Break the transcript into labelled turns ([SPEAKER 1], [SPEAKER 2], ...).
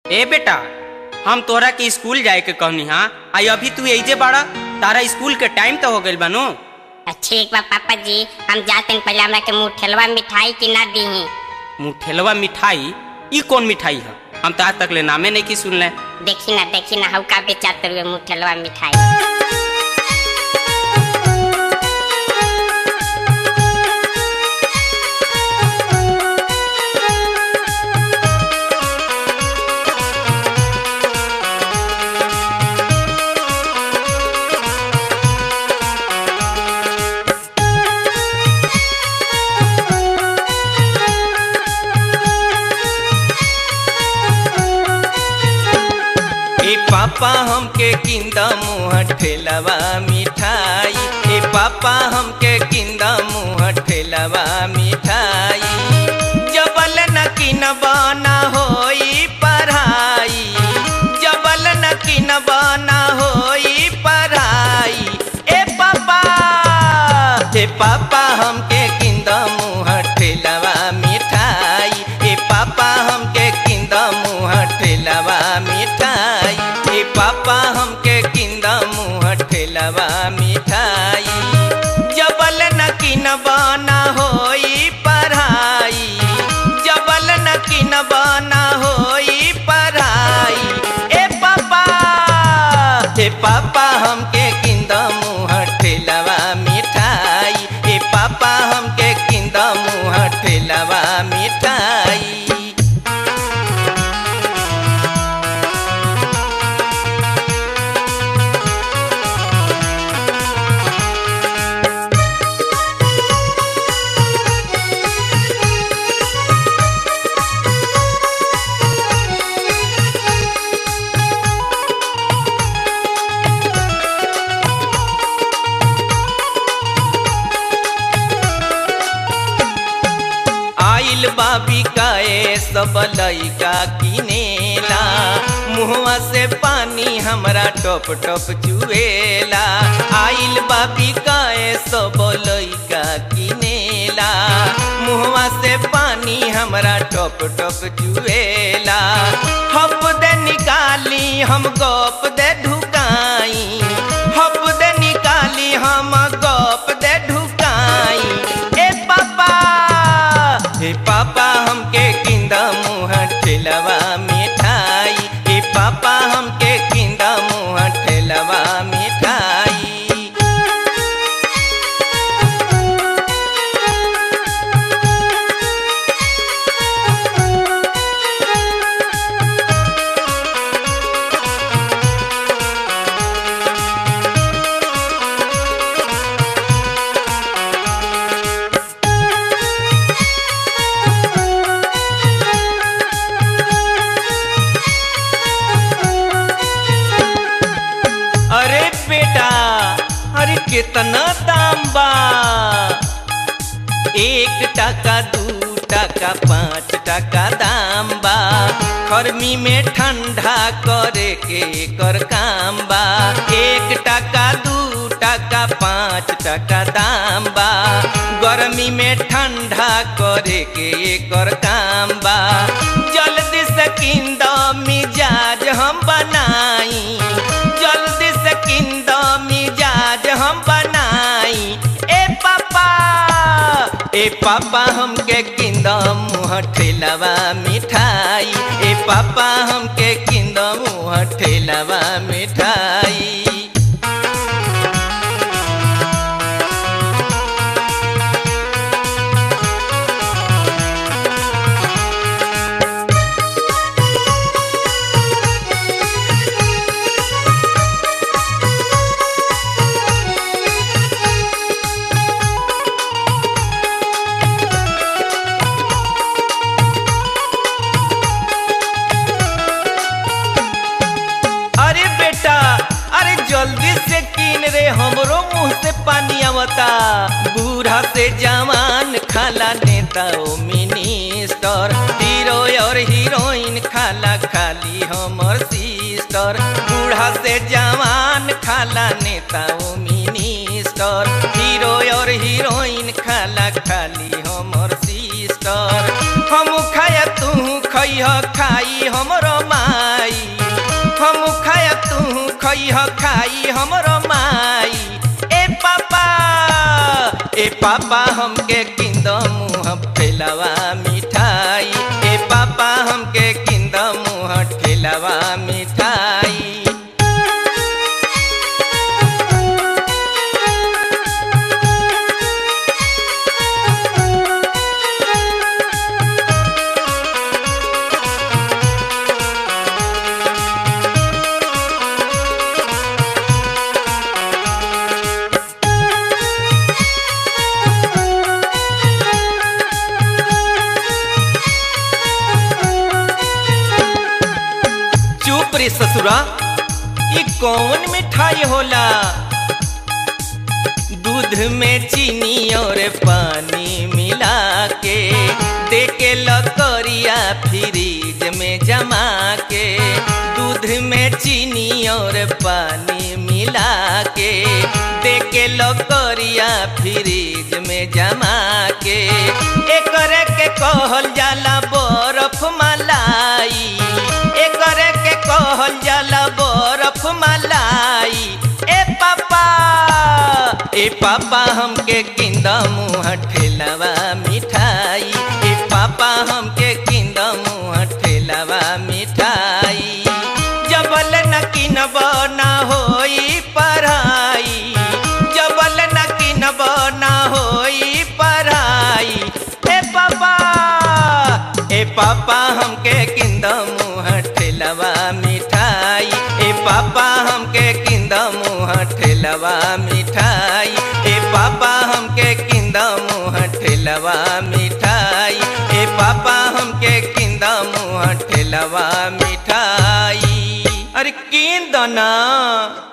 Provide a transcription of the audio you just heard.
[SPEAKER 1] ए बेटा हम तोहरा के स्कूल जाए के कहनी हाँ आई अभी तू एजे बाड़ा तारा स्कूल के टाइम तो हो गइल बानो
[SPEAKER 2] ठीक बा पापा जी हम जाते हैं पहले हमरा के मुँह ठेलवा मिठाई की ना दी
[SPEAKER 1] मुठेलवा मिठाई ई कौन मिठाई है हम तो आज तक ले नामे नहीं की सुनले
[SPEAKER 2] देखी ना देखी ना हऊ का बेचाते हुए मुँह ठेलवा मिठाई
[SPEAKER 3] ए पापा हमके किंदा मुँह ठेलवा मिठाई ए पापा हमके किंदा मुँह ठेलवा मिठाई जबल न किन बना होई पढ़ाई जबल न किन बना होई पढ़ाई ए पापा ए पापा हमके किंदा मुँह ठेलवा मिठाई ए पापा हमके किंदा मुँह ठेलवा मिठाई ए पापा हमके किंदा मुँह ठेलवा मिठाई जबल न किन बना होई पढ़ाई जबल न किन बना होई पढ़ाई ए पापा ए पापा हमके किंदा मुँह ठेलवा मिठाई ए पापा हमके किंदा मुँह ठेलवा मिठाई आइल बाबी काए सब लइका किनेला मुहवा से पानी हमरा टप टप चुएला आइल बाबी काए सब लइका किनेला मुहवा से पानी हमरा टप टप चुएला हप दे निकाली हम गप दे ढुकाई हप दे निकाली हम गप दे ढुकाई ए पापा हे पापा हमके किंदा मुँह ठेलवा मिठाई हे पापा हमके किंदा मुँह ठेलवा मिठाई अरे बेटा अरे कितना दाम बा एक टका दू टका पाँच टका दाम बा गर्मी में ठंडा करे के कर काम बा एक टका दू टका पाँच टका दाम बा गर्मी में ठंडा करे के कर काम बा जल्दी से किंद मिजाज हम बनाई जल्दी से किंद मिजाज हम बनाई ए पापा ए पापा हमके किंद मुँह ठेलवा मिठाई ए पापा हमके किंद मुँह ठेलवा मिठाई अरे बेटा अरे जल्दी से किन रे हमरो मुंह से पानी आवता बूढ़ा से जवान खाला नेता ओ मिनिस्टर हीरो और हीरोइन खाला खाली हमर सिस्टर बूढ़ा से जवान खाला नेता ओ मिनिस्टर हीरो और हीरोइन खाला खाली हमर सिस्टर हम खाया तू खैह खाई हमरो माँ दिह खाई हमरो माई ए पापा ए पापा हमके किंद मुँह ठेलावा मिठाई ए पापा हमके किंद मुँह ठेलावा मिठाई चुप रे ससुरा ये कौन मिठाई होला दूध में चीनी और पानी मिला के दे के लकड़िया फ्रीज में जमा के दूध में चीनी और पानी मिला के दे के लकड़िया फ्रीज में जमा के एकरे के कहल जाला बर्फ मलाई एकरे के कहल जाला बर्फ मलाई ए पापा ए पापा हमके किंद मुँह ठेलावा मिठाई ए पापा हमके किंद मुँह ठेलावा मिठाई जबल न किनब न होई पढ़ाई जबल न किनब न होई पढ़ाई ए पापा ए पापा हमके किंद मुँह ठेलावा मिठाई ए पापा हमके किंद मुँह ठेलावा मिठाई ए पापा हमके किंद मुँह ठेलावा मिठाई ए पापा हमके किंद मुँह ठेलावा मिठाई अरे किंद ना